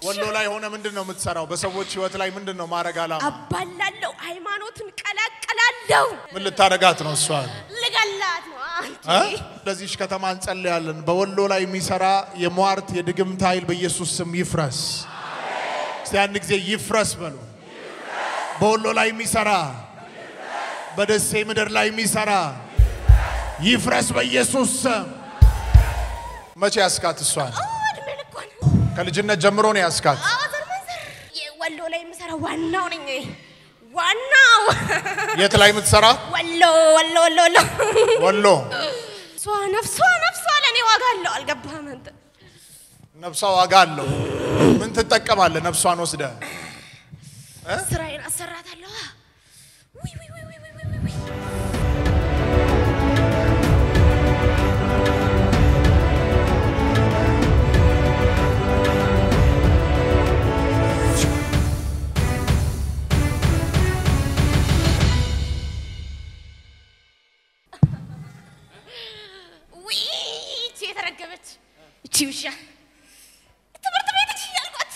ወሎ ላይ ሆነ ምንድን ነው የምትሰራው? በሰዎች ህይወት ላይ ምንድን ነው ማድረግ አላማ? አባላለሁ፣ ሃይማኖትን ቀላቀላለሁ፣ ምን ልታደርጋት ነው እሷን? ልገላት ነው። እ? ለዚህች ከተማ እንጸልያለን። በወሎ ላይ የሚሰራ የሟርት የድግምት ኃይል በኢየሱስ ስም ይፍረስ። እስቲ አንድ ጊዜ ይፍረስ በሉ። በወሎ ላይ የሚሰራ በደሴ ምድር ላይ የሚሰራ ይፍረስ በኢየሱስ ስም። መቼ ያስካት እሷን? እድሜ ልኳን ከልጅነት ጀምሮ ነው ያስካት። አዘር መንዘር ወሎ ላይ የምሰራው ዋናው ነኝ። ዋናው የት ላይ የምትሰራ? ወሎ ወሎ ወሎ ወሎ ወሎ። እሷ ነፍሷ ነፍሷ ለእኔ ዋጋ አለው። አልገባህም አንተ? ነፍሷ ዋጋ አለው። ምን ትጠቀማለህ? ነፍሷን ወስደ ስራዬን አሰራታለሁ። ውይ ውይ ውይ ውይ ውይ ውይ ውይ። ውይ ይቺ የተረገመች እቺ ውሻ ትምህርት ቤት እቺ ያልኳት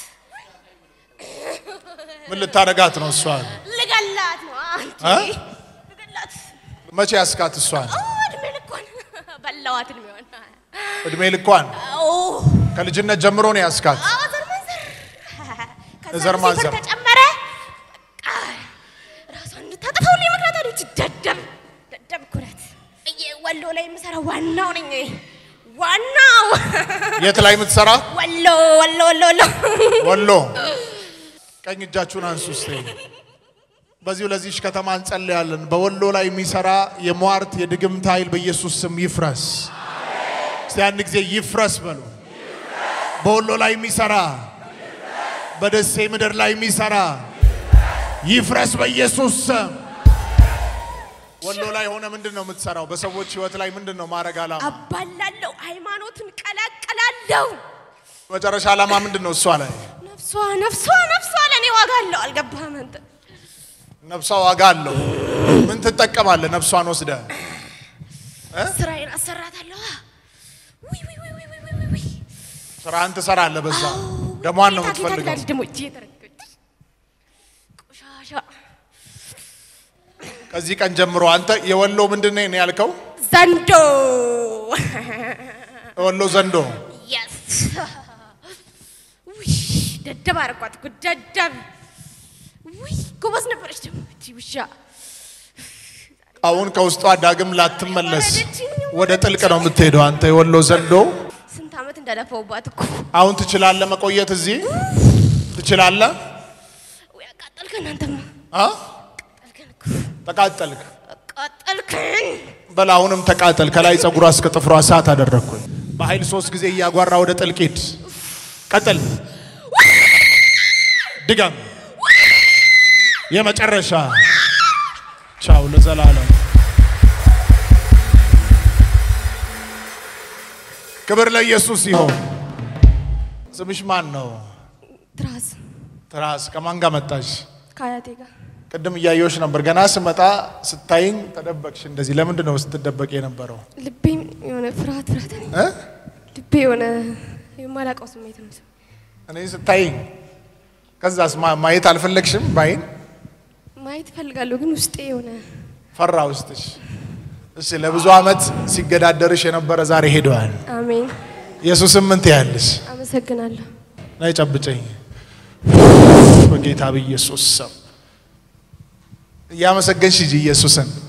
ምን ልታደርጋት ነው እሷን? ልገላት ነው። አንቺ እ? ልገላት መቼ ያስካት እሷን? ኦ እድሜ ልኳን በላዋት እድሜዋን። እድሜ ልኳን ኦ ከልጅነት ጀምሮ ነው ያስካት። አዎ ዘር ማንዘር ከዛ ዘር ማንዘር። ሲፈር ተጨመረ። በቃ ራሷን እንድታጠፋው ሁሌ ምክንያት አለች። ደደብ ደደብ እኮ ናት። እየ- ወሎ ላይ የምሰራው ዋናው ነኝ። ዋናው የት ላይ የምትሰራ? ወሎ ወሎ ወሎ ወሎ ወሎ። ቀኝ እጃችሁን አንሱ እስቲ። በዚሁ ለዚህች ከተማ እንጸልያለን። በወሎ ላይ የሚሰራ የሟርት የድግምት ኃይል በኢየሱስ ስም ይፍረስ። እስቲ አንድ ጊዜ ይፍረስ በሉ። በወሎ ላይ የሚሰራ በደሴ ምድር ላይ የሚሰራ ይፍረስ በኢየሱስ ስም። ወሎ ላይ ሆነ ምንድን ነው የምትሰራው? በሰዎች ህይወት ላይ ምንድን ነው ማድረግ አላማ? አባላለሁ፣ ሃይማኖትን ቀላቀላለሁ። መጨረሻ ዓላማ ምንድን ነው? እሷ ላይ ነፍሷ ነፍሷ ነፍሷ ለእኔ ዋጋ አለው። አልገባህም አንተ? ነፍሷ ዋጋ አለው። ምን ትጠቀማለህ? ነፍሷን ወስደ ስራዬን አሰራታለሁ። ውይ ውይ ውይ ውይ ውይ ውይ ውይ። ስራህን ትሰራለህ። በዛ ደሟን ነው ጌታ ጌታ የምትፈልገው። ጌታ ደግሞ እጄ የተረገጠች ቆሻሻ ከዚህ ቀን ጀምሮ አንተ የወሎ ምንድን ነው ያልከው? ዘንዶ የወሎ ዘንዶ የስ ውይ ደደብ አደረኳት እኮ ደደብ። ውይ ጎበዝ ነበረች ደግሞ እቺ ውሻ። አሁን ከውስጧ ዳግም ላትመለስ ወደ ጥልቅ ነው የምትሄደው። አንተ የወሎ ዘንዶ ስንት ዓመት እንደለፈውባት እኮ አሁን ትችላለህ መቆየት እዚህ ትችላለህ። ውይ አቃጠልከን አንተማ አ? አቃጠልከን እኮ ተቃጠልክ። አቃጠልከን። በል አሁንም ተቃጠል። ከላይ ጸጉሯ እስከ ጥፍሯ እሳት አደረግኩኝ። በኃይል ሶስት ጊዜ እያጓራ ወደ ጥልቅ ሂድ። ቀጥል። ድገም። የመጨረሻ ቻው ለዘላለም። ክብር ለኢየሱስ ይሆን። ስምሽ ማን ነው? ትራስ ትራስ ከማን ጋር መጣሽ? ከአያቴ ጋር ቅድም እያየሁሽ ነበር። ገና ስመጣ ስታይኝ ተደበቅሽ። እንደዚህ ለምንድን ነው ስትደበቅ የነበረው? ልቤም የሆነ ፍርሃት ፍርሃት ነኝ። እ? ልቤ የሆነ የማላውቀው ስሜት ነው። እኔ ስታይኝ ከዛስ ማ- ማየት አልፈለግሽም? ባይን ማየት እፈልጋለሁ ግን ውስጤ የሆነ ፈራ ውስጥሽ። እሺ ለብዙ ዓመት ሲገዳደርሽ የነበረ ዛሬ ሄደዋል። አሜን። ኢየሱስን ምን ትያለሽ? አመሰግናለሁ። ናይ ጨብጨኝ በጌታ በኢየሱስ ስም እያመሰገንሽ ሂጂ ኢየሱስን